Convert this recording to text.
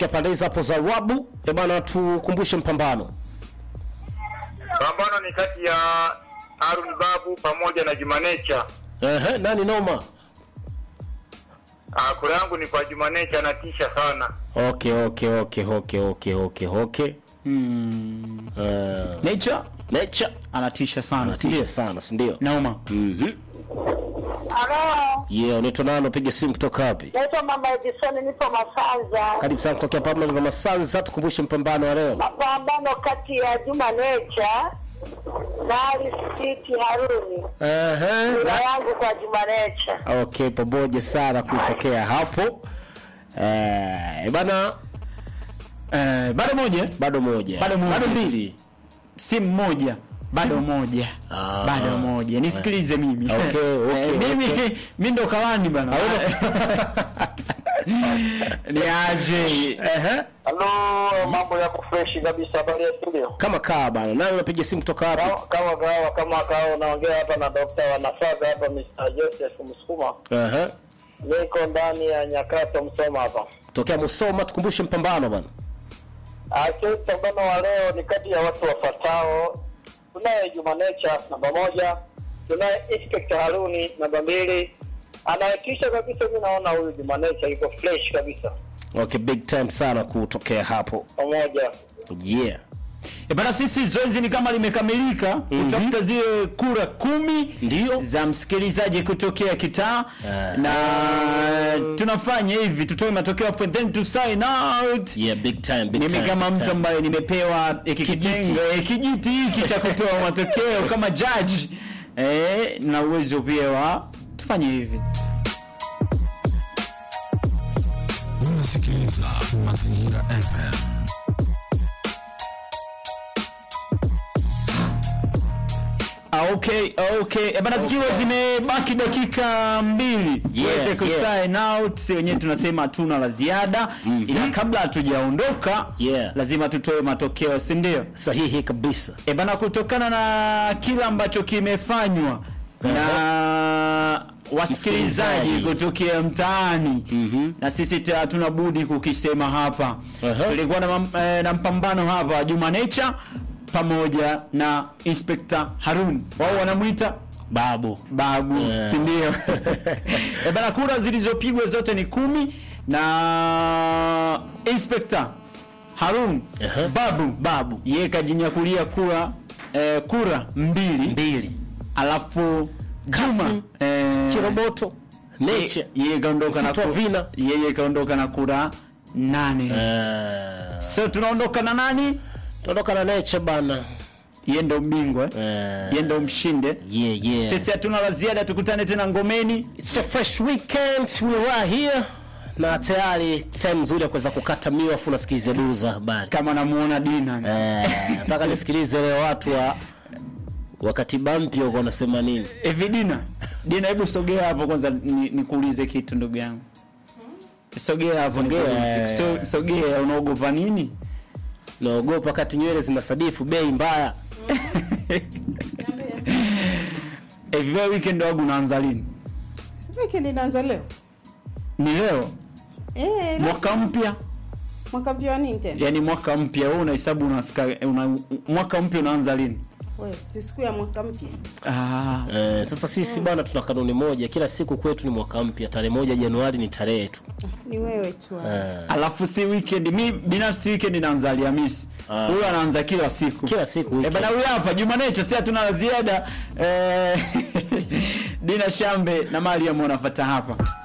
kutokea pande hizo hapo za Wabu. Eh bana, tukumbushe mpambano. Pambano ni kati ya Harun Babu pamoja na Jumanecha. Ehe, nani noma? Ah, kura yangu ni kwa Jumanecha, anatisha sana. Okay, okay, okay, okay, okay, okay, okay. Mm. Uh, Nature Nature anatisha sana, si anatisha ndio? sana, si ndio? Naoma. Mhm. Halo, Yeah, unaitwa nani? Piga simu kutoka wapi? naitwa Mama Edison, nipo Masanza. Karibu sana kutokea pambano za Masanza, tukumbushe mpambano wa leo. Mapambano kati ya Juma Nature na Ali City Haruni. Ehe. Kura yangu kwa Juma Nature. Okay, pamoja sana kutokea hapo. Eh, bana Eh, bado moja bado moja. Bado moja. Bado mbili. simu moja bado moja Ah. bado moja nisikilize mimi Okay, okay, Eh, mimi okay. mi ndo kawani bana ni aje Ehe. Halo, mambo yako fresh kabisa, habari ya studio. Kama kaa bana. Nani unapiga simu kutoka wapi? Kama kawa kama kawa, unaongea hapa na dokta wa nafaga hapa, Mr. Joseph Msukuma. Ehe. Niko ndani ya Nyakato, Msoma hapa. Tokea Musoma, tukumbushe mpambano bana. Ake pambano wa leo ni kati ya watu wafuatao. Tunaye Juma Nature namba moja, tunaye Inspector Haruni namba mbili. Anayetisha kabisa, mi naona huyu Juma Nature yuko fresh kabisa, Okay, big time sana kutokea hapo. pamoja Yeah. E bana, sisi zoezi ni kama limekamilika kutafuta zile kura kumi Ndio. za msikilizaji kutokea kitaa Ah. na tunafanya hivi, tutoe matokeo for then to sign out. Yeah, big time, big Mimi time. kama big mtu time. ambaye nimepewa hiki kitengo eh, kijiti hiki cha kutoa matokeo kama judge eh, na uwezo pia wa tufanye hivi. Unasikiliza Mazingira FM. Ah, okay, okay. E bana, zikiwa zimebaki dakika mbili Yeah, tuweze ku yeah. sign out, si wenyewe tunasema hatuna la ziada ila kabla hatujaondoka Yeah. lazima tutoe matokeo, si ndio? Sahihi kabisa. E bana, kutokana na kile ambacho kimefanywa na wasikilizaji Msikilizaji. kutokea mtaani Mhm. na sisi ta- hatuna budi kukisema hapa. Aha. Tulikuwa na, mam- eh, na mpambano hapa Juma Nature pamoja na Inspector Harun, wao wanamwita Babu. babu Yeah. si ndio? e bana, kura zilizopigwa zote ni kumi na Inspector Harun Aha. babu babu yeye kajinyakulia kura eh, kura mbili Mbili. alafu Juma Kasim. eh, Chiroboto. Nature. ye- yeye kaondoka na Msitu wa ku- Vina. yeye kaondoka na kura nane Eh, so tunaondoka na nani Tuondoka na Nature bana. yeye ndo mbingwa eh? Eh, yeye ndo mshinde Yeah, yeah. sisi hatuna la ziada tukutane tena ngomeni It's a fresh weekend. We are here. Na tayari time nzuri ya kuweza kukata miwa afu nasikilize duru za habari. kama namuona Dina Eh, nataka nisikilize leo watu wa wakati mpya uko wanasema nini? hivi Dina Dina hebu sogea hapo kwanza ni- nikuulize kitu ndugu yangu sogea hapo Sogea. nikuulize. So- sogea unaogopa nini Naogopa wakati nywele zinasadifu bei mbaya. hivi wewe weekend wangu unaanza lini Weekend inaanza leo. ni leo Eh, mwaka mpya mwaka mpya wa nini tena? yani mwaka mpya wewe unahesabu unafika una, mwaka mpya unaanza lini Wewe si siku ya mwaka mpya. ah, Eh, sasa sisi bana tuna kanuni moja, kila siku kwetu ni mwaka mpya. Tarehe moja Januari ni tarehe tu. Ni wewe tu. hapo. Eh, alafu si weekend mi binafsi weekend inaanza Alhamisi Ah. huyo anaanza kila siku kila siku Eh, weekend. bana huyu hapa Jumanecho, si hatuna la ziada eh, Dina Shambe na Mariam wanafuata hapa.